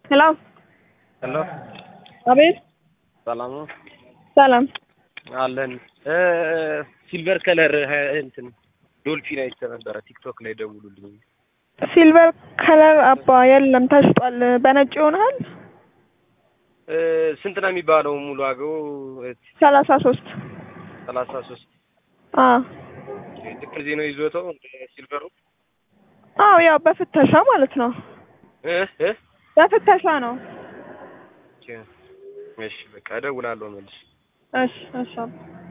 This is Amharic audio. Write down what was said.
ሄሎ ሄሎ አቤት ሰላም ነው ሰላም አለን ሲልቨር ከለር እንትን ዶልፊን አይቼ ነበረ ቲክቶክ ላይ ደውሉልኝ ሲልቨር ከለር አባ የለም ተሽጧል በነጭ ይሆናል እ ስንት ነው የሚባለው ሙሉ ዋጋው ሰላሳ ሶስት ሰላሳ ሶስት አዎ ልክ እዚህ ነው ይዞታው ሲልቨሩ አዎ ያው በፍተሻ ማለት ነው እ እ በፍተሻ ነው እሺ በቃ እደውላለሁ መልስ እሺ እሺ አባ